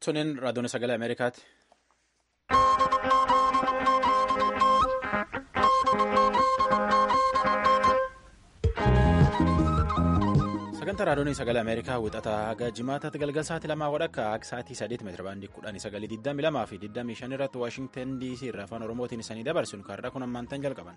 Tuniin raadiyoon sagalee Ameerikaati. Sagantaa raadiyoon sagalee Ameerikaa wixataa haga jimaataatti galgala sa'aatii lamaa wadhakka akka sa'aatii sadeeti meetira baandii kudhanii sagalii digdami lamaa fi digdamii shan irratti Waashingtan DC irraa afaan Oromootiin isanii dabarsuun kaarraa kun ammaantan jalqaban.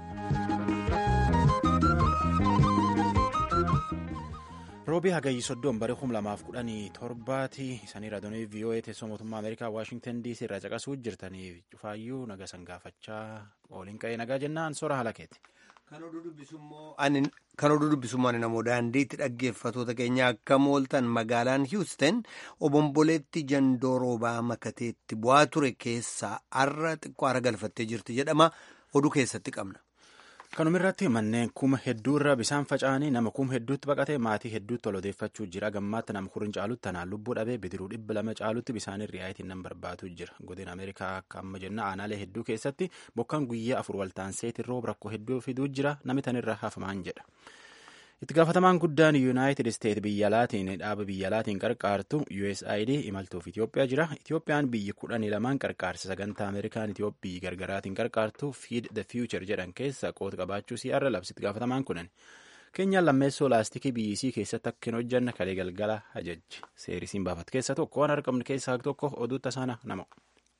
roobii hagayyi soddoon bara kum lamaaf kudhanii torbaati isanii raadiyoonii vii'oo'ee teessoo mootummaa ameerikaa waashingtan diisii irraa caqasuu jirtanii cufaayyuu naga san gaafachaa ooliin qa'ee nagaa jennaan sora halakeeti. Kan oduu dubbisummaa namoo daandiitti dhaggeeffatoota keenya akka mooltan magaalaan Hiwusteen obomboleetti jandoo roobaa makateetti bu'aa ture keessaa har'a xiqqoo hara galfattee jirti jedhama oduu keessatti qabna. kanumirratti manneen kuma hedduu irra bisaan faca'anii nama kuma hedduutti baqatee maatii hedduutti ol odeeffachuu jira gammaatti nama kuriin caalutti tanaan lubbuu dhabee bidiruu dhibba lama caalutti bisaan ri'aayitiin nan barbaadu jira godina ameerikaa akka amma jenna aanaalee hedduu keessatti bokkaan guyyaa afur waltaanseetiin rooba rakkoo hedduu fiduu jira namni tanirra hafamaan jedha itti gaafatamaan guddaan yuunaayitid isteet biyya laatiin dhaaba biyya laatiin qarqaartu usaid imaltuuf itiyoophiyaa jira itiyoophiyaan biyyi kudhanii lamaan qarqaarsa sagantaa ameerikaan itiyoophiyyi gargaraatiin qarqaartu fiid the future jedhan keessa qoota qabaachuu si'aarra labsitti gaafatamaan kunan keenyaan lammeessoo laastikii biyyisii keessatti akka hin hojjanne kalee galgala ajajji seerisiin baafat keessa tokko waan argamne keessaa tokko oduu tasaana nama.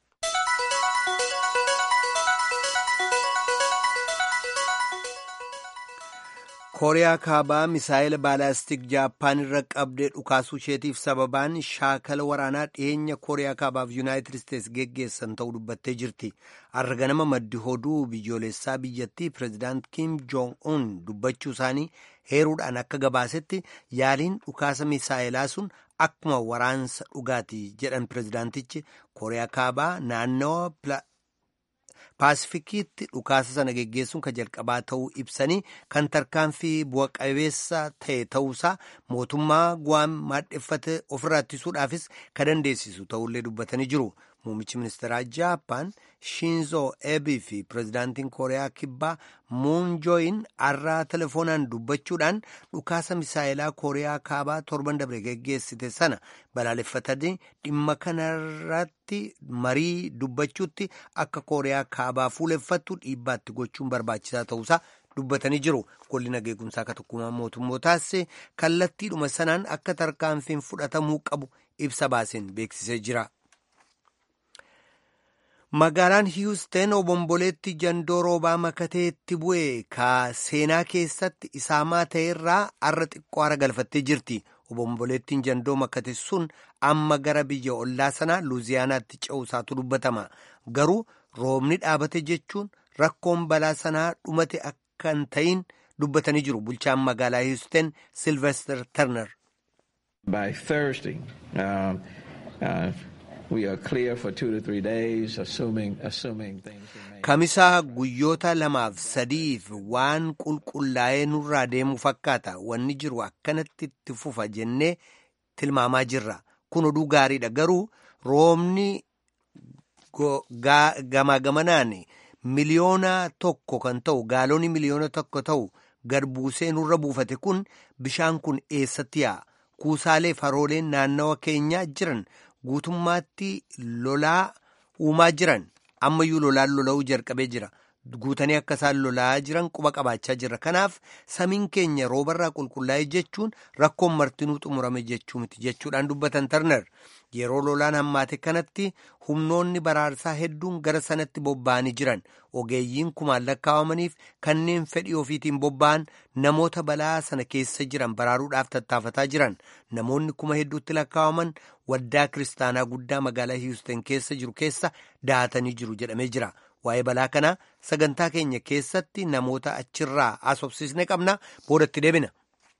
kooriyaa kaabaa misaayila baalaastik jaappaan irra qabdee dhukaasuu isheetiif sababaan shaakala waraanaa dhiyeenya kooriyaa kaabaaf yuunaayitid isteets geggeessan ta'uu dubbattee jirti har'a ganama maddi hoduu biyyoolessaa biyyattii pireezidaant kiim joong un dubbachuu isaanii heeruudhaan akka gabaasetti yaaliin dhukaasa misaayilaa sun akkuma waraansa dhugaati jedhan pireezidaantichi kooriyaa kaabaa naannawa paasifikiitti dhukaasa sana geggeessuun kan jalqabaa ta'uu ibsanii kan tarkaanfii bu'a qabeessa ta'e ta'uusaa mootummaa gu'aan maadheffate ofirraa ittisuudhaafis kan dandeessisu ta'ullee dubbatanii jiru. Muummichi ministeeraa Jaappaan Shinzo Ebii fi pireezidaantiin Kooriyaa Kibbaa Muun Jooyin har'aa telefoonaan dubbachuudhaan dhukaasa misaayilaa Kooriyaa Kaabaa torban dabre geggeessite sana balaaleffatanii dhimma kanarratti marii dubbachuutti akka Kooriyaa Kaabaa fuuleffattu dhiibbaatti gochuun barbaachisaa ta'uusaa dubbatanii jiru. Golli nageegumsaa akka tokkummaa mootummootaas kallattiidhuma sanaan akka tarkaanfiin fudhatamuu qabu ibsa baaseen beeksisee jira. Magaalaan Hiwusteen obomboleetti jandoo roobaa makateetti bu'e ka seenaa keessatti isaamaa ta'erraa har'a xiqqoo hara galfattee jirti. Obomboleettiin jandoo makate sun amma gara biyya ollaa sanaa Luuziyaanaatti ce'uusaatu dubbatama. Garuu roobni dhaabate jechuun rakkoon balaa sanaa dhumate akka hin ta'in dubbatanii jiru. Bulchaan magaalaa Hiwusteen Silvester Turner. By Thursday, um, uh, Kamisaa guyyoota lamaaf sadiif waan qulqullaa'ee nurraa deemu fakkaata wanni jiru akkanatti itti fufa jennee tilmaamaa jirra kun oduu gaariidha garuu roobni gamaa gamanaan miliyoona tokko kan ta'u gaaloonii miliyoona tokko ta'u gad buusee nurra buufate kun bishaan kun eessatti yaa'a kuusaalee farooleen naannawa keenyaa jiran. guutummaatti lolaa uumaa jiran ammayyuu lolaan lola'uu jalqabee jira guutanii akka isaan lolaa jiran quba qabaachaa jirra kanaaf samiin keenya roobarraa qulqullaa'e jechuun rakkoon martinuu xumurame jechuu miti jechuudhaan dubbatan tarnar yeroo lolaan hammaate kanatti humnoonni baraarsaa hedduun gara sanatti bobba'anii jiran ogeeyyiin kumaan lakkaawamaniif kanneen fedhii ofiitiin bobba'an namoota balaa sana keessa jiran baraaruudhaaf tattaafataa jiran namoonni kuma hedduutti lakkaawaman waldaa kiristaanaa guddaa magaalaa hiwusteen keessa jiru keessa dahatanii jiru jedhamee jira waa'ee balaa kanaa sagantaa keenya keessatti namoota achirraa haasofsiisne qabna boodatti deebina.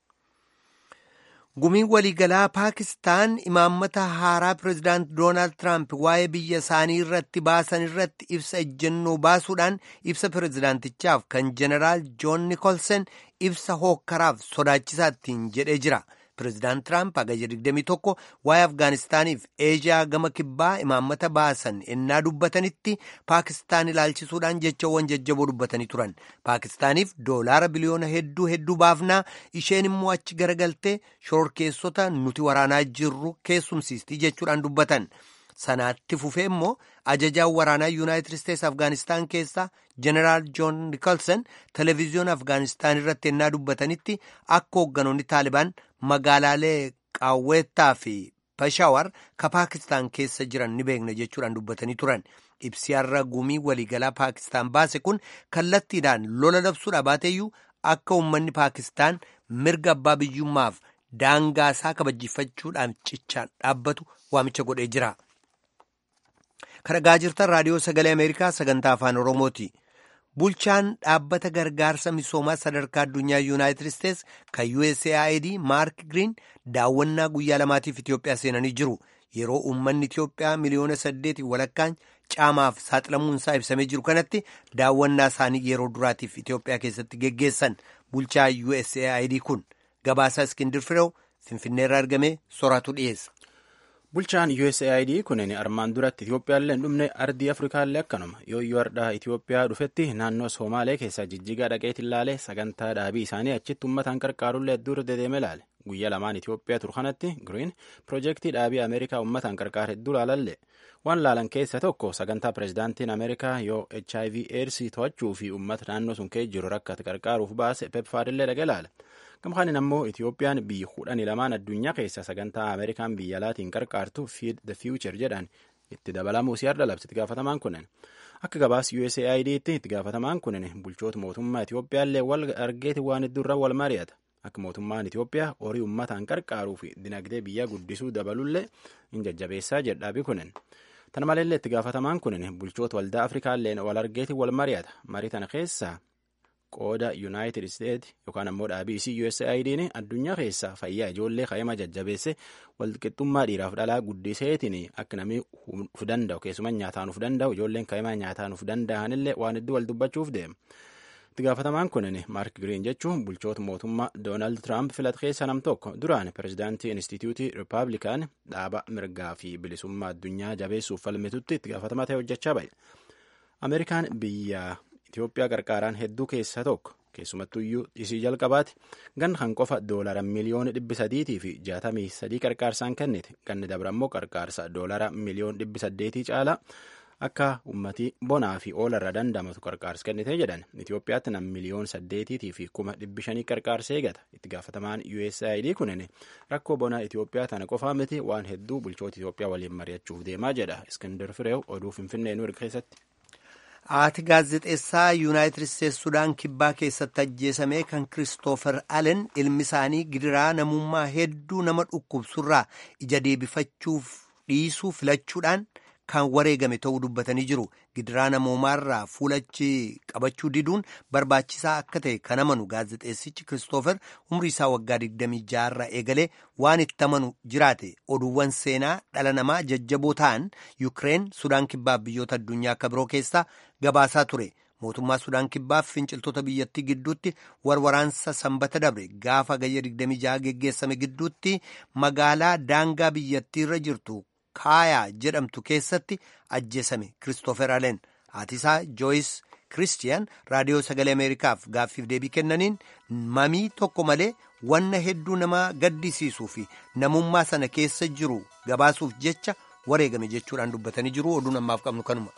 gumiin waliigalaa paakistaan imaammata haaraa pireezidaant doonaald tiraamp waa'ee biyya isaanii irratti baasan irratti ibsa ejjennoo baasuudhaan ibsa pireezidaantichaaf kan jeneraal joon nikolsen ibsa hookkaraaf sodaachisaa ittiin jedhee jira Pireezidaant Tiraamp hagayya 21 waa'ee Afgaanistaaniif Eeshiyaa gama kibbaa imaammata baasan ennaa dubbatanitti Paakistaan ilaalchisuudhaan jechawwan jajjaboo dubbatanii turan. Paakistaaniif doolaara biliyoona hedduu hedduu baafnaa isheen immoo achi garagaltee shororkeessota nuti waraanaa jirru keessumsiistii jechuudhaan dubbatan. Sanaatti fufee immoo ajajaan waraanaa Yuunaayitid Isteetsi Afgaanistaan keessaa Jeneraal Joon Nikolson televezyiyoona Afgaanistaan irratti ennaa dubbatanitti akka hoogganoonni Taalibaan magaalaalee Qaawweettaa fi Peshawar ka Paakistaan keessa jiran ni beekna jechuudhaan dubbatanii turan. Ibsiyaarra gumii waliigalaa Paakistaan baase kun kallattiidhaan lola labsuudha baateeyyuu akka uummanni Paakistaan mirga abbaa biyyummaaf daangaasaa kabajjifachuudhaan cichaan dhaabbatu waamicha godhee jira. Kan jirtan raadiyoo sagalee Ameerikaa sagantaa afaan Oromooti. Bulchaan dhaabbata gargaarsa misoomaa sadarkaa addunyaa Yuunaayitid Isteetsi kan USAID Maark Giriin daawwannaa guyyaa lamaatiif Itoophiyaa seenanii jiru. Yeroo uummanni Itoophiyaa miliyoona saddeetii walakkaan caamaaf saaxilamuunsaa ibsamee jiru kanatti daawwannaa isaanii yeroo duraatiif Itoophiyaa keessatti geggeessan bulchaa USAID kun gabaasaa Iskindir Firew Finfinneerraa argamee soraatu dhiyeessa. Bulchaan USAID kunin armaan duratti Itoophiyaallee hin dhumne ardii Afrikaallee akkanuma yoo yoo ardhaa Itoophiyaa dhufetti naannoo Somaalee keessaa jijjigaa dhaqeet ilaalee sagantaa dhaabii isaanii achitti uummataan qarqaarullee hedduu dedeeme ilaale. Guyyaa lamaan Itoophiyaa turu kanatti Giriin piroojeektii dhaabii Ameerikaa uummataan qarqaar hedduu laalallee waan laalan keessa tokko sagantaa pireezidaantiin Ameerikaa yoo HIV AIDS to'achuu fi uummata naannoo sun kee jiru rakkate qarqaaruuf baase pepfaadillee dhaqee ilaale. Gamkaanin ammoo Itoophiyaan biyyi kudhanii lamaan addunyaa keessa sagantaa Ameerikaan biyya alaatiin qarqaartu Feed the Future jedhan itti dabalamuu siyaada labse itti gaafatamaan kunin. Akka gabaas USAID'tti itti gaafatamaan kunin bulchoota mootummaa Itoophiyaallee wal argeeti waan hedduurra wal mari'ata. Akka mootummaan Itoophiyaa horii uummataan qarqaaruu fi dinagdee biyyaa guddisuu dabalullee hin jajjabeessaa jedhaabi kunin. Tana maleellee itti gaafatamaan kunin bulchoota waldaa Afrikaalleen wal argeeti wal mari'ata. Marii tana keessaa qooda Yuunaayitid Isteetsi yookaan ammoo dhaabii isii USAID'n addunyaa keessaa fayyaa ijoollee qayyama jajjabeesse walqixxummaa dhiiraaf dhalaa guddiseetiin akka namni uf danda'u keessumaa nyaataan uf danda'u ijoolleen qayyama nyaataan uf danda'anillee waan hedduu wal dubbachuuf deema. Itti gaafatamaan kunin Maark Giriin jechuun bulchoota mootummaa Doonaald Tiraamp filate keessa nam tokko duraan pireezidaantii Inistituutii Rippaabilikaan dhaaba mirgaa fi bilisummaa addunyaa jabeessuuf falmitutti itti gaafatamaa ta'e hojjechaa bahe. Ameerikaan biyya Itoophiyaa qarqaaraan hedduu keessaa tokko keessumattuyyuu isii jalqabaati gan kan qofa doolara miliyoona dhibbi sadiitii fi jaatamii sadii qarqaarsaan kennite ganni dabra immoo qarqaarsa doolara miliyoona dhibbi saddeetii caalaa akka ummatii bonaa fi oolarra dandamatu qarqaarsa kennite jedhan Itoophiyaatti nam miliyoon saddeetiitii fi kuma dhibbi shanii qarqaarsa eegata itti gaafatamaan USAID kunin rakkoo bonaa Itoophiyaa tana qofaa miti waan hedduu bulchoota Itoophiyaa waliin mari'achuuf deemaa jedha Iskindar Fireew oduu Finfinnee nu keessatti. Haati gaazexeessaa Yuunaayitid Isteetsi Sudaan kibbaa keessatti ajjeesame kan Kiristoofer Allen ilmi isaanii gidiraa namummaa hedduu nama dhukkubsurraa ija deebifachuuf dhiisuu filachuudhaan kan wareegame ta'uu dubbatanii jiru. Gidiraa namoomaarraa fuulachi qabachuu diduun barbaachisaa akka ta'e kan amanu gaazexeessichi Kiristoofer umrii isaa waggaa 26 irraa eegalee waan itti amanu jiraate oduuwwan seenaa dhala namaa jajjaboo ta'an Yukireen Sudaan kibbaa biyyoota addunyaa akka biroo keessaa gabaasaa ture. Mootummaa Sudaan kibbaa fi finciltoota biyyattii gidduutti warwaraansa sanbata dabre gaafa gayya 26 geggeessame gidduutti magaalaa daangaa biyyattii irra jirtu kaayaa jedhamtu keessatti ajjeesame Kiristoofer Allen haatisaa Jooyis Kiristiyan raadiyoo sagalee Ameerikaaf gaaffiif deebii kennaniin mamii tokko malee wanna hedduu nama gaddisiisuu fi namummaa sana keessa jiru gabaasuuf jecha wareegame jechuudhaan dubbatanii jiru oduun ammaaf qabnu kanuma.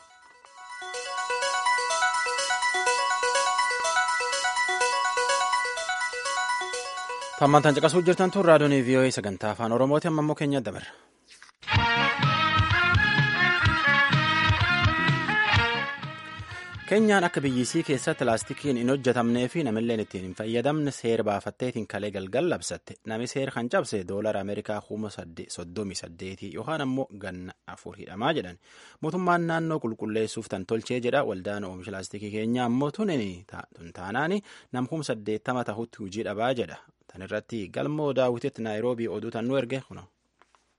Tammantaan caqasuu jirtan tun raadiyoon VOA sagantaa afaan Oromooti amma immoo keenya dabarra. Keenyaan akka biyyisii keessatti laastikiin hin hojjetamnee fi namilleen ittiin hin fayyadamne seera baafatteetiin kalee galgal labsatte nami seera kan cabse doolara Ameerikaa kuma soddomii saddeetii yookaan ammoo ganna afur hidhamaa jedhan mootummaan naannoo qulqulleessuuf tan tolchee jedha waldaan oomisha laastikii keenyaa ammoo tun taanaani nam kuma saddeettama tahutti hujii dhabaa jedha tan irratti galmoo daawwititti naayiroobii oduu tan nu erge kuno.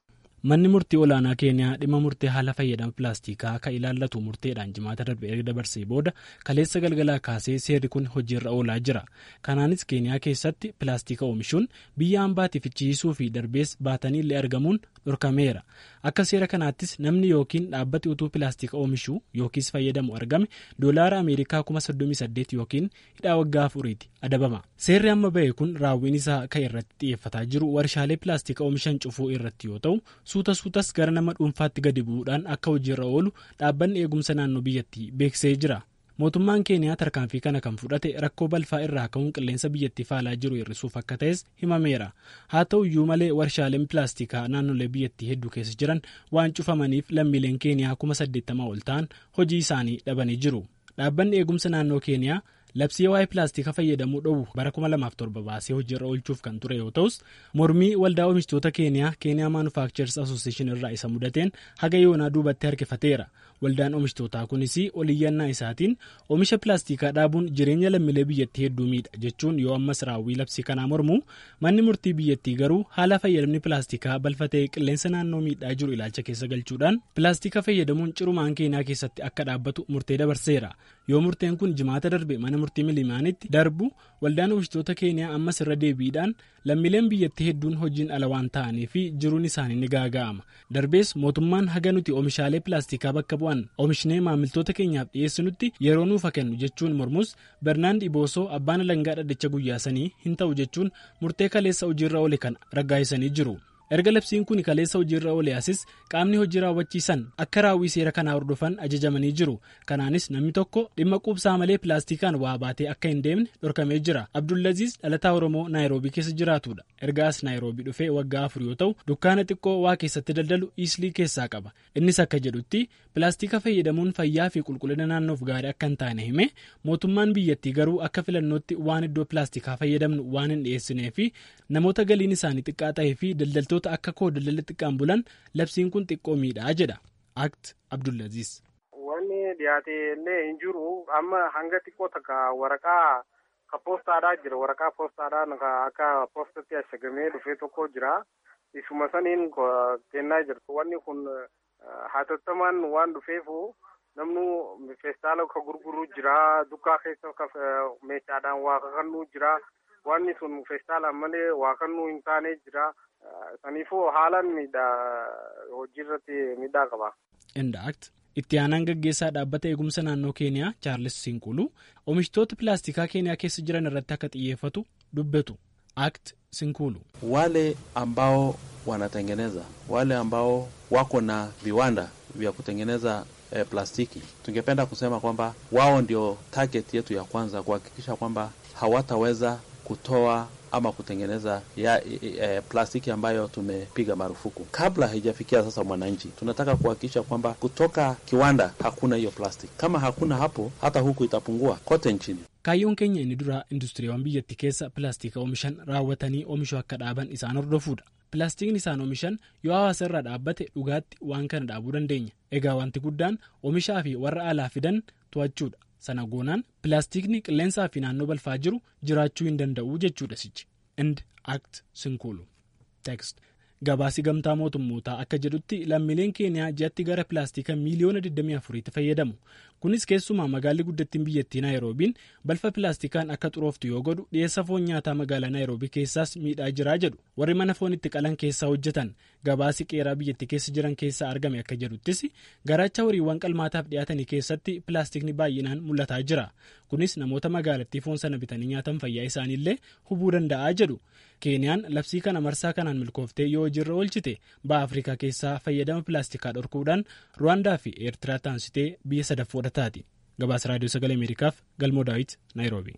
manni murtii olaanaa keeniyaa dhimma murtee haala fayyadama pilaastikaa kan ilaallatu murteedhaan jimaata darbe erga dabarsee booda kaleessa galgalaa kaasee seerri kun hojiirra oolaa jira kanaanis keeniyaa keessatti pilaastika oomishuun biyya hambaatiif fichiisuu fi darbees baatanii illee argamuun dhorkameera akka seera kanaattis namni yookiin dhaabbati utuu pilaastika oomishuu yookiis fayyadamu argame doolaara ameerikaa kuma soddomii saddeet yookiin hidhaa waggaa afuriiti adabama seerri amma ba'e kun raawwiin isaa kan irratti xiyyeeffataa jiru warshaalee pilaastika oomishan cufuu irratti yoo ta'u suuta suutas gara nama dhuunfaatti gadi bu'uudhaan akka hojiirra oolu dhaabbanni eegumsa naannoo biyyattii beeksisee jira. mootummaan keeniyaa tarkaanfii kana kan fudhate rakkoo balfaa irraa ka'uun qilleensa biyyattii faalaa jiru hir'isuuf akka ta'es himameera haa ta'u iyyuu malee warshaaleen pilaastikaa naannolee biyyattii hedduu keessa jiran waan cufamaniif lammiileen keeniyaa kuma saddeettamaa ol ta'an hojii isaanii dhabanii jiru dhaabbanni eegumsa naannoo keeniyaa labsii waa'ee pilaastika fayyadamuu dhoowwu bara 2007 baasee hojiirra oolchuuf kan ture yoo ta'us mormii waldaa oomishtoota keeniyaa keeniyaa maanufaakchers asooseeshin irraa isa mudateen haga yoonaa duubatti harkifateera waldaan oomishtootaa kunis oliyyannaa isaatiin oomisha pilaastikaa dhaabuun jireenya lammiilee biyyattii hedduu miidha jechuun yoo ammas raawwii labsii kanaa mormu manni murtii biyyattii garuu haala fayyadamni pilaastikaa balfa ta'ee qilleensa naannoo miidhaa jiru ilaalcha keessa galchuudhaan pilaastika fayyadamuun cirumaan keeniyaa keessatti akka dhaabbatu murtee dabarseera yoo murteen kun jimaata darbe mana murtii milimaanitti darbu waldaan oomishtoota keeniyaa ammas irra deebiidhaan lammiileen biyyattii hedduun hojiin ala waan ta'anii fi jiruun isaanii ni gaaga'ama darbees mootummaan haga nuti oomishaalee pilaastikaa bakka bu'an oomishnee maamiltoota keenyaaf dhiyeessinutti yeroo nuuf kennu jechuun mormus bernaand iboosoo abbaan alangaa dhaddacha guyyaa sanii hin ta'u jechuun murtee kaleessa hojiirra oole kan raggaasisanii jiru. erga labsiin kun kaleessa hojiirra oole asis qaamni hojii raawwachiisan akka raawwii seera kanaa hordofan ajajamanii jiru kanaanis namni tokko dhimma quubsaa malee pilaastikaan waa baatee akka hin deemne dhorkamee jira abdullaziis dhalataa oromoo naayiroobii keessa jiraatudha ergaas naayiroobii dhufee waggaa afur yoo ta'u dukkaana xiqqoo waa keessatti daldalu iislii keessaa qaba innis akka jedhutti pilaastika fayyadamuun fayyaa fi qulqullina naannoof gaarii akka hin taane hime mootummaan biyyattii garuu akka filannootti waan iddoo pilaastikaa fayyadamnu waan hin dhiyeessinee fi namoota galiin isaanii xiqqaa ta'ee fi daldaltoota akka koo daldala xiqqaan bulan labsiin kun xiqqoo miidhaa jedha akt abdullaziis. Wanni dhiyaate illee hin jiru amma hanga xiqqoo takka waraqaa ka poostaadhaa jira waraqaa poostaadhaa akka poostatti ashagamee dhufee tokko jira isuma saniin kennaa jirtu wanni kun hatattamaan waan dhufeefu namnu feestaala ka gurguru jira dukkaa keessa ka meeshaadhaan waa kakannuu jira wanni sun feestaalaan malee waa kannuu hin taane jira. Saniifuu haalaan miidhaa hojiirratti miidhaa qaba. Indaakt itti aanaan gaggeessaa dhaabbata eegumsa naannoo keeniyaa chaarles Sinqulu oomishtoota pilaastikaa keeniyaa keessa jiran irratti akka xiyyeeffatu dubbatu. Act Sinkulu. Wale ambao wanatengeneza wale ambao wako na viwanda vya kutengeneza eh, plastiki, tungependa kusema kwamba wao ndio target yetu ya kwanza, kuhakikisha kwamba hawataweza kutoa ama kutengeneza ya e, plastiki ambayo tumepiga marufuku. Kabla haijafikia sasa mwananchi, tunataka kuhakikisha kwamba kutoka kiwanda hakuna hiyo plastiki. Kama hakuna hapo, hata huku itapungua kote nchini. Kaayyoon keenya inni dura industiriiwwan biyyattii keessa pilaastika oomishan raawwatanii oomishuu akka dhaaban isaan hordofuudha. Pilaastikni isaan oomishan yoo hawaasa irraa dhaabbate dhugaatti waan kana dhaabuu dandeenya. Egaa wanti guddaan oomishaa fi warra alaa fidan to'achuudha. sana goonaan pilaastikni qilleensaa fi naannoo balfaa jiru jiraachuu hin danda'u jechuudha sichi ind act sinkulu text gabaasi gamtaa mootummootaa akka jedhutti lammiileen keeniyaa ji'atti gara pilaastika miiliyoona 24tti fayyadamu kunis keessumaa magaalli guddattiin biyyattii naayiroobiin balfa pilaastikaan akka xurooftu yoo godhu dhiyeessa foon nyaataa magaalaa naayiroobii keessaas miidhaa jiraa jedhu warri mana foon itti qalan keessaa hojjetan gabaasi qeeraa biyyattii keessa jiran keessaa argame akka jedhuttis garaacha horiiwwan qalmaataaf dhiyaatanii keessatti pilaastikni baay'inaan mul'ataa jira kunis namoota magaalattii foon sana bitanii nyaatan fayyaa isaaniillee hubuu danda'aa jedhu keeniyaan labsii kana marsaa kanaan milkooftee yoo hojiirra oolchite ba'a afrikaa keessaa fayyadama pilaastikaa dhorkuudhaan ruwaandaa fi eertiraa taansitee biyya sadaffoo taati gabaasa raadiyoo sagalee ameerikaaf galmoo daawit naayiroobii.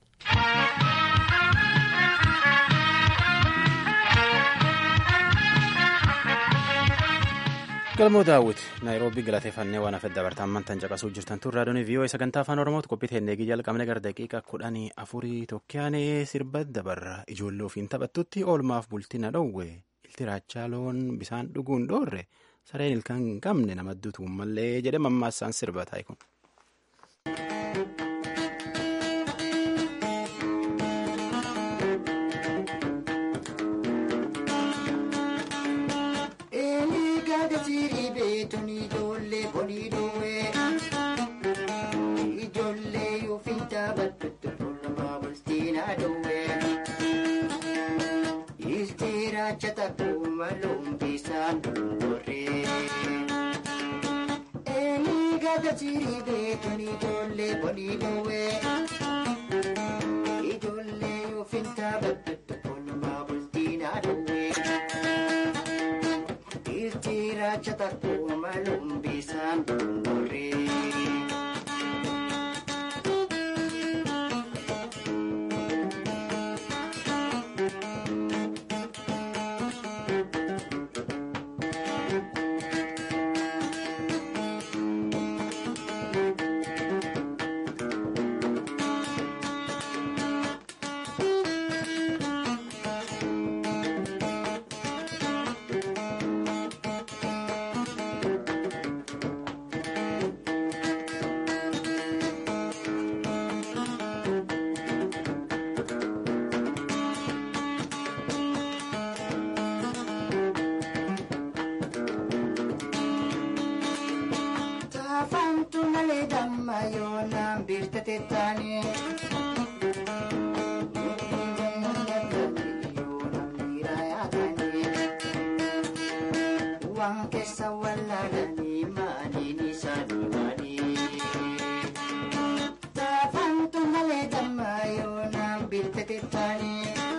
galmoo daawwit naayiroobii galateeffannee waan hafedha dabartaan mantan caqasuu jirtan tun raadiyoon vii'oo sagantaa afaan oromootti qophii teennee jalqabne gara daqiiqa kudhanii afurii tokkyaanee sirba dabarra ijoollee ofiin taphattutti oolmaaf bultina dhowwe ilti raachaa loon bisaan dhuguun dhoorre sareen ilkaan hin qabne nama duutu mallee jedhe mammaassaan sirba taa'e kun. Eli duwwe. Istiracha takkuma lumbisaan dundurree. Eni gada jirii beekun ijoollee bonii duwwe. Ijoollee yoo fintaa baddatu kolmaa bultiinaa duwwe. Istiracha takkuma lumbisaan dundurree. Taafantu malee damma yoo naan biirtate taane. Waan keessa wallaalanii maaliin isaanii maali? Taafantu malee damma yoo naan biirtate taane.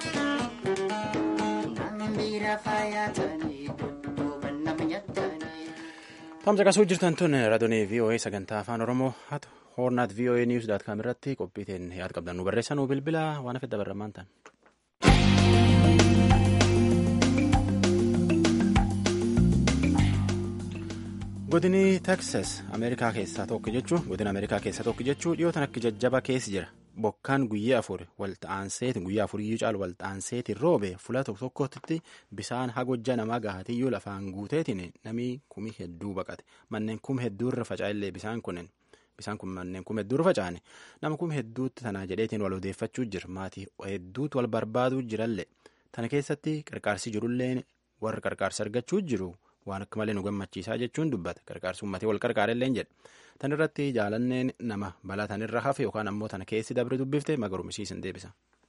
Naan biira faayatanii dudduuba nama nyaatanii. Tamsa qasuu jirtan tun raadiyoo VOA sagantaa afaan Oromoo haa ta'u hoornaat VOA News daat kaam irratti qophiiteen yaada qabdan nu barreessaa nu bilbila waan hafe dabarramaan ta'an. Godini Texas Ameerikaa keessaa tokko jechuun godina Ameerikaa keessaa tokko jechuun dhiyootan akka jajjaba keessa jira. Bokkaan guyyaa afur walxaanseetiin guyyaa afuriyyuu caalu walxaanseetiin roobe fuula tokko tokkotti bisaan hagojja namaa gahatiyyuu lafaan guuteetiin namni kumi hedduu baqate. Manneen kum hedduu irra faca'ellee bisaan kunin bisaan kun manneen kum hedduu irra faca'ane nama kum hedduutti tanaa jedheetiin wal odeeffachuu jira. Maatii hedduutu wal barbaaduu jirallee. Tana keessatti qarqaarsi jirullee warra qarqaarsa argachuu jiru. waan akka malee nu gammachiisaa jechuun dubbata qarqaarsi uummatee wal qarqaarellee jedha tan irratti jaalanneen nama balaa tanirra hafe yookaan ammoo tana keessi dabre dubbifte magarumisiisan deebisa.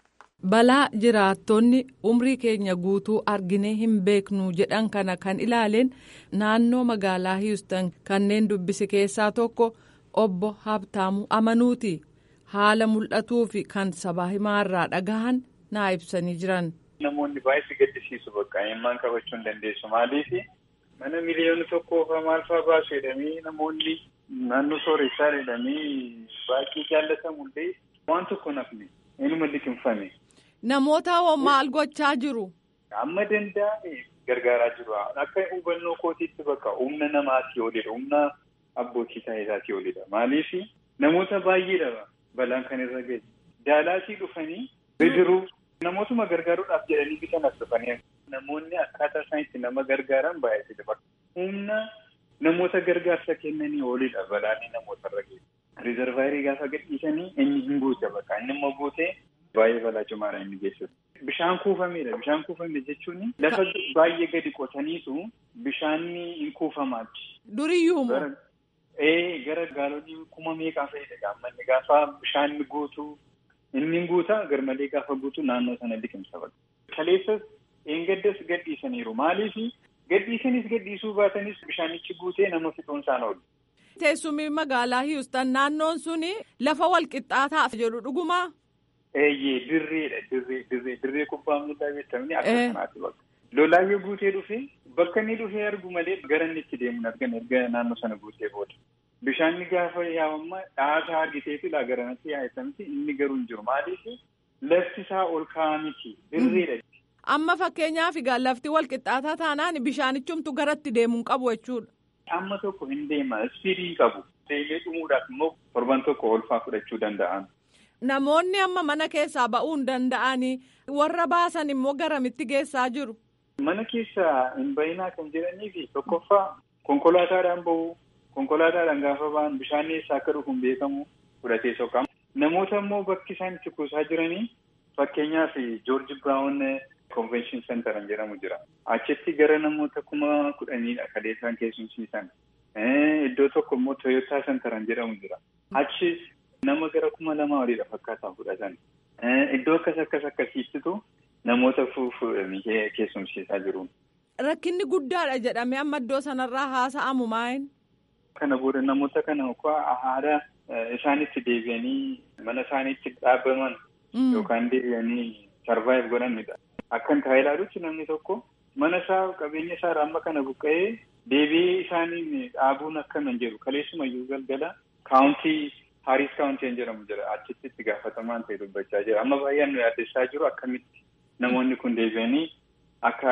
balaa jiraattonni umrii keenya guutuu arginee hin beeknu jedhan kana kan ilaaleen naannoo magaalaa hiustan kanneen dubbise keessaa tokko obbo habtaamu amanuuti haala mul'atuu fi kan sabaa himaarraa dhagahan naa ibsanii jiran. namoonni baay'ee gaddisiisu bakka eenyummaan qabachuu hin dandeessu maaliif mana miliyoona tokkoo fa maal faa baasu jedhamee namoonni naannoo sooressaa jedhamee baay'ee jaallatamu illee waan tokko nafne eenyuma liqimfame. Namoota maal gochaa jiru? Amma danda'ame gargaaraa jiru. Akka hubannoo kootiitti bakka humna namaatii olidha. Humna abbootii taa'isaatii olidha. Maaliif namoota baay'eedha balaan kan irra gahe. Daalaatii dhufanii bidiruu namootuma gargaaruudhaaf jedhanii bitan as dhufanii namoonni akkaataa isaan itti nama gargaaran baay'eedha. Bakka humna namoota gargaarsa kennanii olidha balaanii namoota irra gahe. Rizervaayirii gaafa gadhiisanii inni hin guute bakka inni immoo guutee baay'ee balaa cimaadha inni geessisu. Bishaan kuufameedha. Bishaan kuufame jechuun lafa baay'ee gadi qotaniitu bishaanni hin kuufamaati. Duriyyuu moo? Ee gara gaalonni kuma meeqaa fayyada gaammanni gaafa bishaan guutuu inni guutaa garmalee gaafa guutuu naannoo sana liqimsa bakka. Kaleessas eengaddas gadhiisaniiru. Maaliif gadhiisanis gadhiisuu baatanis bishaanichi guutee nama fixuun isaan oolu. Teessumni magaalaa Hiwustan naannoon suni lafa walqixxaataaf jedhu dhugumaa? Eeyyee dirreedha dirree dirree dirree kubbaa miilaa beektamni akka kanaati bakka. Lolaayyoo guutee dhufee bakka inni dhufee argu malee gara inni itti deemuun argan erga naannoo sana guutee booda. Bishaanni gaafa yaa'amma dhaasaa argiteetu laa garanatti yaa'esamti inni garuu hin jiru maaliif lafti isaa ol ka'aa miti dirreedha. Amma fakkeenyaaf egaa lafti walqixxaataa taanaan bishaanichumtu garatti deemuu hin qabu jechuudha. Amma tokko hin deema ispiidii hin qabu. Deemee dhumuudhaaf immoo torban tokko olfaa fudhachuu danda'an. Namoonni amma mana keessaa ba'uu hin danda'anii warra baasan immoo garamitti geessaa jiru. Mana keessaa hin bayinaa kan jedhanii fi tokkoffaa konkolaataadhaan bahu konkolaataadhaan gaafa ba'an bishaan eessaa akka dhufu hin beekamu fudhatee soqamu. Namoota immoo bakki isaan itti kuusaa jiranii fakkeenyaaf Joorji Biraawun Konvenshin Sentaran jedhamu jira. Achitti gara namoota kuma kudhaniidha kan isaan keessumsiisan. Iddoo tokko immoo Toyotaa Sentaran jedhamu jira. Achi nama gara kuma lama waliidha fakkaataa fudhatan. iddoo akkas akkas akkasiittitu namoota fuudhanii keessumsiisaa jiru. Rakkinni guddaadha jedhamee amma iddoo sanarraa haasa'amu maayin? Kana booda namoota kana haala isaanitti deebi'anii mana isaaniitti dhaabbaman yookaan deebi'anii sarvaayiv godhanidha. Akkan taa'ee ilaalutti namni tokko mana isaa qabeenya isaa amma kana buqqa'ee deebi'ee isaaniin dhaabuun akkana hin jedhu kaleessumayyuu galgala kaawuntii Haaris kaawuntiin jedhamu jira achitti itti gaafatamaan ta'e dubbachaa jira amma baay'een nu yaaddessaa jiru akkamitti namoonni kun deebi'anii akka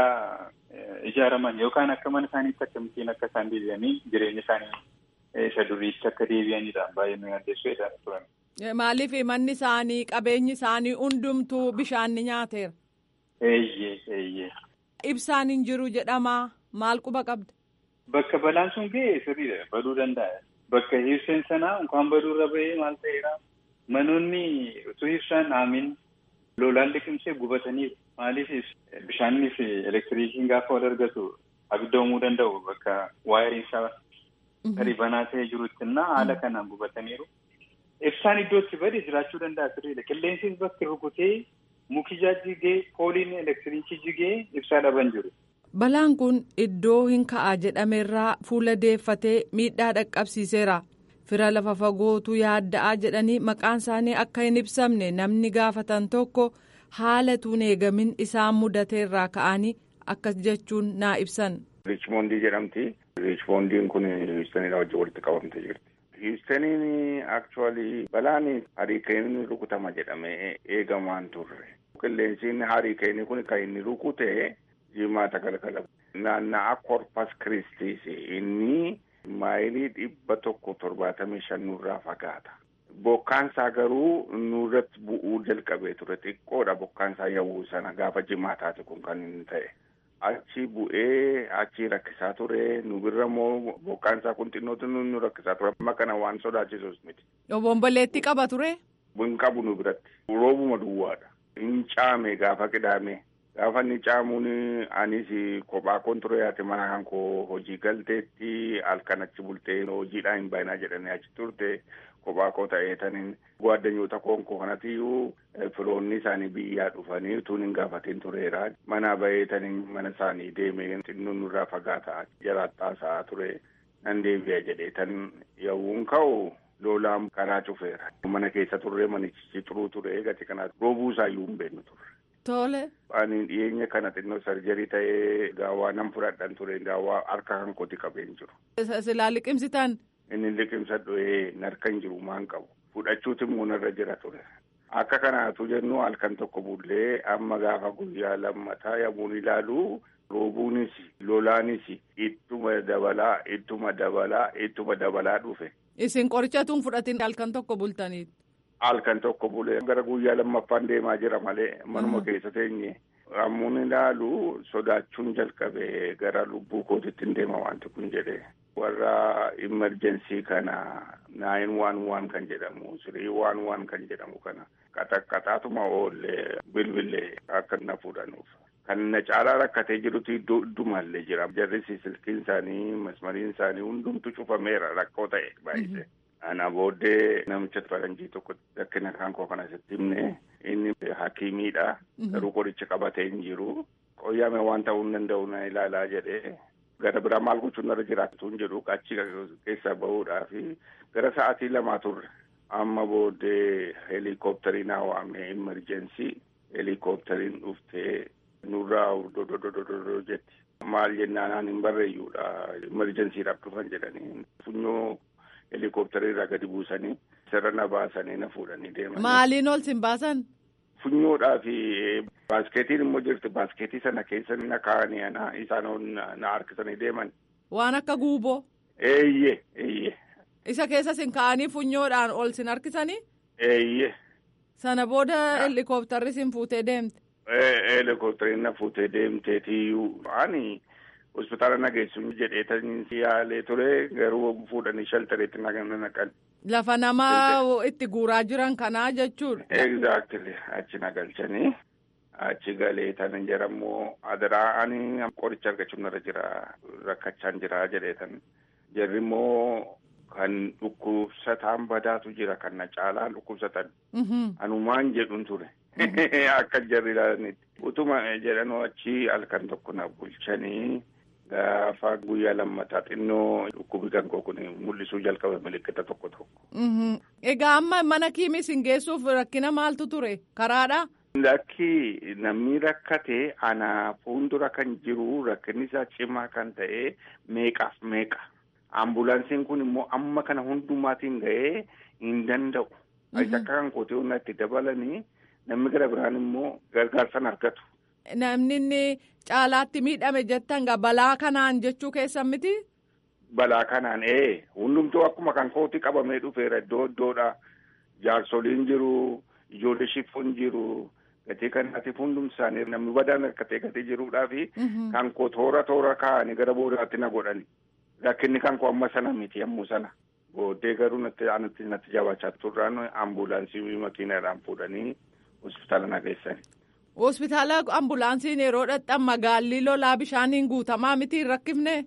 ijaaraman yookaan akka mana isaaniitti akkamittiin akka isaan deebi'anii jireenya isaanii isa duriitti akka deebi'anidha baay'ee nu yaaddessu jedhaa turan. Maaliif manni isaanii qabeenyi isaanii hundumtuu bishaan ni nyaateera. Eeyyee eeyyee. Ibsaan hin jiru jedhamaa maal quba qabda? Bakka balaan sun ga'e sirriidha baduu danda'a. Bakka ibsaan sanaa unkaan baduurra bahee maal ta'eera manoonni utuu ibsaan dhaamin lolaan liqimsee gubataniiru. Maaliif bishaanii fi elektiriikiin gaafa wal argatu abidda uumuu danda'u bakka waayiriin isaa gadi banaa ta'ee jirutti na haala kanaan gubataniiru. Ibsaan iddootti bade jiraachuu danda'a sirriidha. Qilleensis bakki rukutee muki jigee pooliin elektiriikii jigee ibsaa dhaban jiru. Balaan kun iddoo hin ka'a jedhamerraa fuula deeffatee miidhaa dhaqqabsiiseera. Fira lafa fagootu yaadda'aa jedhanii maqaan isaanii akka hin ibsamne namni gaafatan tokko haala tuun eegamin isaan mudateerraa ka'anii akkas jechuun naa ibsan. Riichmoondii jedhamti. Riichmoondiin kun Hiwustaniidha wajjin walitti qabamtee jirti. Hiwustaniin akchuwaalii balaan hariikeenii rukutama jedhamee eegamaan turre. Qilleensiin hariikeenii kun kan inni rukute jimaata galgala. Naanna'aa korpas kiristiis inni maayilii dhibba tokko torbaatamii shan nurraa fagaata. Bokkaansaa garuu nurratti bu'uu jalqabee ture xiqqoodha bokkaansaa yawuu sana gaafa jimaataati kun kan inni ta'e. Achi bu'ee achi rakkisaa ture nu birra immoo bokkaansaa kun xinnootu nu rakkisaa ture amma kana waan sodaachisus miti. Obomboleetti qaba ture. Hin qabu nu biratti roobuma duwwaadha. Hin caame gaafa qidaame gaafa inni caamuun anis kophaa koon ture yaate mana kan koo hojii galteetti halkan achi bultee hojiidhaan hin baay'inaa jedhanii achi turte. kophaa koo ta'ee taniin gwaaddanyoota koon koo kanatiyyuu firoonni isaanii biyyaa dhufanii utuun hin gaafatiin tureera. Mana bahee taniin mana isaanii deemee xinnuun nurraa fagaataa jiraattaa ture nan deebi'a jedhee tan yawuun ka'u lolaan karaa cufeera. Mana keessa turre manichi xuruu ture gati kanaa roobuu isaayyuu hin beeknu turre. Tole. Ani dhiyeenya kana xinnoo sarjarii ta'ee gaawwaa nan fudhadhan ture gaawwaa harka kan kooti qabeen jiru. Silaa liqimsitan. Inni liqimsadhu narkan jiru maan qabu fudhachuuti immoo narra jira ture. Akka kanaatu jennu halkan tokko bullee amma gaafa guyyaa lammataa yommuun ilaalu roobuunis lolaanis ittuma dabalaa ittuma dabalaa ittuma dabalaa dhufe. Isin qorichatuun fudhatin halkan tokko bultaniit. Halkan tokko bulee gara guyyaa lammaffaan deemaa jira malee manuma keessa teenye. Ammuun ilaalu sodaachuun jalqabe gara lubbuu kootitti hin deema wanti kun jedhee. warra imerjensii kana naayin waan waan kan jedhamu sirii waan waan kan jedhamu kana qaxaqqaxaatuma oollee bilbilee akka na fuudhanuuf. Kan na caalaa rakkatee jirutu iddoo iddumallee jira. Jarris silkiin isaanii masmariin isaanii hundumtu cufameera rakkoo ta'e baay'ise. Ana booddee namicha faranjii tokko rakkina kan koo kana sitti himne inni hakiimiidha. Garuu qoricha qabatee hin jiru. Qoyyaame waan ta'uu hin danda'u na ilaalaa jedhee. gara biraa maal gochuun irra jiraatu hin jedhu achi keessaa bahuudhaa fi gara sa'aatii lamaa turre amma booddee heelikooptariin waamee imerjensii heelikooptariin dhuftee nurraa dododododo jetti maal jennaan hin barreeyyuudha imerjensiidhaaf dhufan jedhanii funyoo heelikooptarii irraa gadi buusanii sirra na baasanii na fuudhanii deeman. Maaliin ol sin baasan? Funyoodhaa fi baaskeetiin immoo jirti baaskeetii sana keessa na kaa'anii ana isaan na harkisanii deeman. Waan akka guuboo. Eeyyee eeyyee. Isa keessa sin kaa'anii funyoodhaan ol sin harkisanii. Eeyyee. Sana booda helikoptarri sin fuutee deemte. Helikoptariin na fuutee deemteetiyyuu ani hospitaala na geessuun jedhee tan yaalee ture garuu fuudhanii shaltareetti na naqan. Lafa nama itti guuraa jiran kanaa jechuudha. Exactly achi na galchanii achi galee tan jedhamu adaraa ani qoricha argachuun irra jira rakkachaan jira jedhee tan jarri immoo kan dhukkubsataan badaatu jira kan na caalaan dhukkubsatan. Anumaan jedhuun ture akka jarri ilaalanitti. Utuma jedhanuu achi halkan tokko na bulchanii gaafa guyyaa lammataa xinnoo dhukkubi kan koo kun mul'isuu jalqabe milikkita tokko tokko. Egaa amma mana kiimis hin geessuuf rakkina maaltu ture karaadha? Lakki namni rakkate ana fuuldura kan jiru rakkinni isaa cimaa kan ta'e meeqaaf meeqa. Ambulaansiin kun immoo amma kana hundumaatiin ga'ee hin danda'u. Akka kan kootee humna itti dabalanii namni gara biraan immoo gargaarsan argatu. Namni inni caalaatti miidhame jettan balaa kanaan jechuu keessan miti? Balaa kanaan ee hundumtuu akkuma kan kooti qabamee dhufeera iddoo iddoodha. Jaarsoliin jiru, ijoollee shifoon jiru. Gatii kanaatiif hundumti isaanii namni badaan hirkatee gatii jiruudhaa fi kan koo toora toora kaa'anii gara boodaatti na godhani. Rakkinni kan koo amma sana miti yommuu sana. Booddee garuu natti natti natti jabaachaa turraan ambulaansii makiinaadhaan fuudhanii hospitaala na geessani. Hospitaala ambulaansiin yeroo dhaqxan magaalli lolaa bishaaniin guutamaa miti hin rakkifne?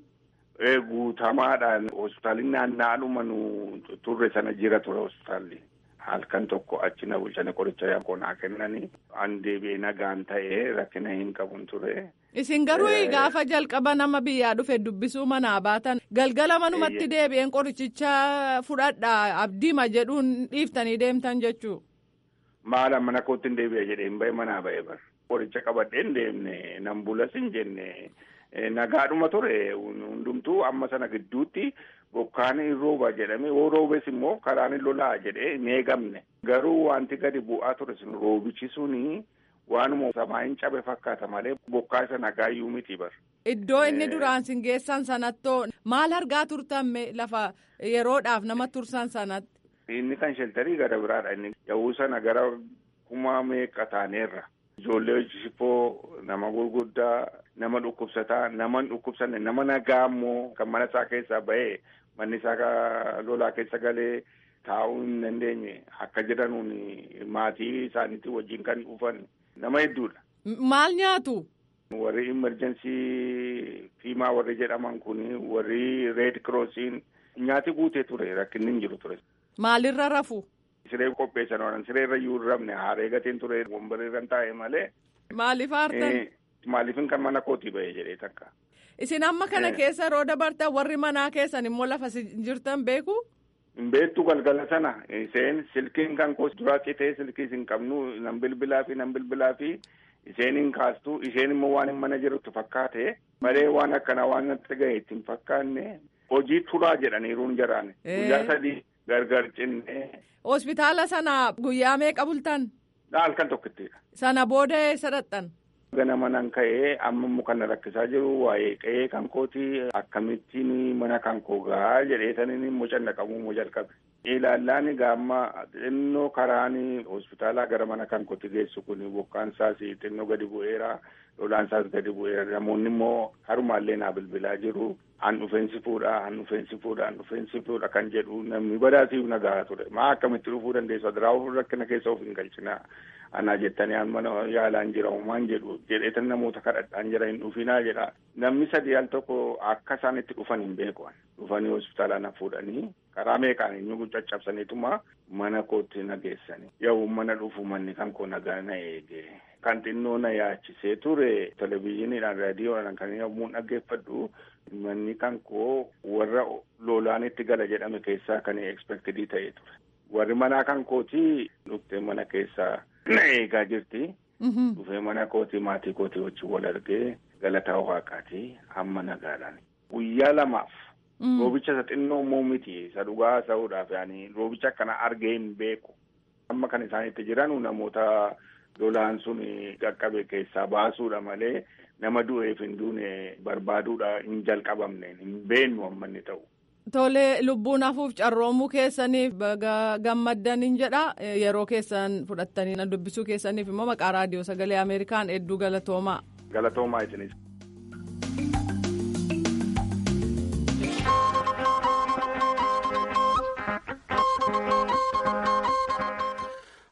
Guutamaadhaan hospitaalli naanna'adhuma nu turre sana jira ture hospitaalli. halkan tokko achi na bulchanii qoricha yaaqoo naa kennanii an deebi'ee nagaan ta'ee rakkina hin qabun ture. Isin garuu gaafa jalqaba nama biyyaa dhufe dubbisuu manaa baatan galgala manumatti deebi'een qorichicha fudhadha abdiima jedhuun dhiiftanii deemtan jechuu. Maala mana kootti hin deebi'e jedhee hin bahe manaa ba'e bar. Qoricha qabadhee hin deemne nan bulas hin jenne nagaadhuma ture hundumtuu amma sana gidduutti. bokkaan hin rooba jedhame yoo roobes immoo karaan hin lolaa jedhee hin eegamne garuu wanti gadi bu'aa ture sun roobichi suni waanuma samaa hin cabe fakkaata malee bokkaa isa nagaayyuu miti bar. Iddoo inni duraan sin geessan sanattoo maal argaa turtan lafa yeroodhaaf nama tursan sanatti. Inni kan sheltarii gara biraadha inni yahuu sana gara kuma meeqa taaneerra. Ijoollee shifoo nama gurguddaa nama dhukkubsataa nama hin dhukkubsanne nama nagaa immoo kan mana isaa keessaa bahee manni isaa lolaa keessa galee taa'uu hin dandeenye akka jedhanuun maatii isaaniitti wajjin kan dhufan nama hedduudha. Maal nyaatu? Warri imerjensii fiimaa warri jedhaman kun warri reed kiroosiin nyaati guutee ture rakkinni hin jiru ture. Maalirra rafu? Siree qopheessan oolan siree irra iyyuu hin rafne haaree gatiin ture wambarii irra taa'e malee. Maaliif aartan? Maaliifin kan mana kootii bahee jedhee takka. Isin amma kana keessa yeroo dabartan warri manaa keessan immoo lafa jirtan beeku? Hin beektu galgala sana isheen silkiin kan koo duraa citee silkii hin qabnu nan bilbilaa fi nan bilbilaa fi isheen hin kaastu isheen immoo waan hin mana jirutti fakkaate malee waan akkanaa waan natti gahe itti hin fakkaanne hojii turaa jedhaniiruun jaraan guyyaa sadii gargar cinne. Hospitaala sana guyyaa meeqa bultan? Halkan tokkittidha. Sana booda eessa dhaqxan? Ganama nan ka'ee amma immoo kan rakkisaa jiru waa'ee qe'ee kan kooti akkamittiin mana kan koo gahaa jedhee saniin immoo cannaqamuu immoo jalqabe. Ilaallaan gaamma xinnoo karaan hospitaalaa gara mana kan kooti geessu kun bokkaan isaas xinnoo gadi bu'eera lolaan isaas gadi bu'eera namoonni immoo harumaallee naa bilbilaa jiru. An dhufeensi fuudha an dhufeensi fuudha an dhufeensi fuudha kan jedhu namni badaasiif nagaa ture maa akkamitti dhufuu dandeessu adiraawuu rakkina keessa of hin galchina. Anaa jettanii an mana yaalaan jira uumaan jedhu jedheetan namoota kadhadhaan jira hin dhufinaa jedha. Namni sadii al tokko akka isaan itti dhufan hin beeku. Dhufanii hospitaala na fuudhanii karaa meeqaan inni caccabsaniituma mana kootti na geessanii. Yoo mana dhufu manni kan koo nagaa na eege. Kan xinnoo na yaachisee ture televizyiiniidhaan raadiyoodhaan kan yommuu dhaggeeffadhu manni kan koo warra lolaan itti gala jedhame keessaa kan ekspektidii ta'ee ture. Warri manaa kan kooti dhuftee mana keessaa na eegaa jirti. Dhufee mana kooti maatii kooti wajjin wal argee galataa waaqaatii hamma nagaadhaan. Guyyaa lamaaf. Roobicha isa xinnoo immoo miti isa dhugaa ta'uudhaaf yaani roobicha akkana argee hin beeku. Amma kan isaan itti jiran namoota lolaan sun qaqqabe keessaa baasuudha malee nama du'eef hin duune barbaaduudha hin jalqabamne hin beennu amma inni ta'u. Tole lubbuun hafuuf carroomuu keessaniif gammaddan jedha yeroo keessan fudhattanii dubbisuu keessaniif immoo maqaa raadiyoo sagalee Ameerikaan hedduu galatoomaa. Galatoomaa isinis.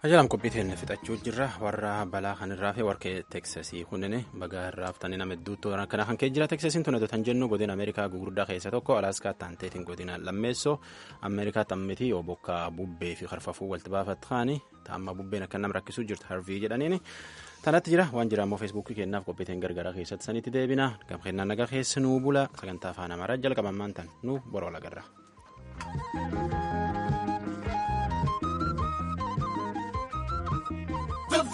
Ajaalam qophiitiin fixachuu jirra warra balaa kanirraa fi warqee teksasii kunneen bagaa irraa haftanii nama hedduutu kana kan kee jira teksasiin tun tan jennu godina ameerikaa gugurdaa keessa tokko alaaska taanteetiin godina lammeessoo ameerikaa tammiti yoo bokkaa bubbee fi karfafuu walitti baafatu kaani taamma bubbeen akka nama rakkisuu jirtu harvii jedhaniini tanatti jira waan jira ammoo feesbuukii kennaaf qophiitiin gargaraa keessatti sanitti deebina gam kennaa nagaa keessa nuu bula sagantaa afaan amaaraa jalqabamaan tan nu boroo lagarra.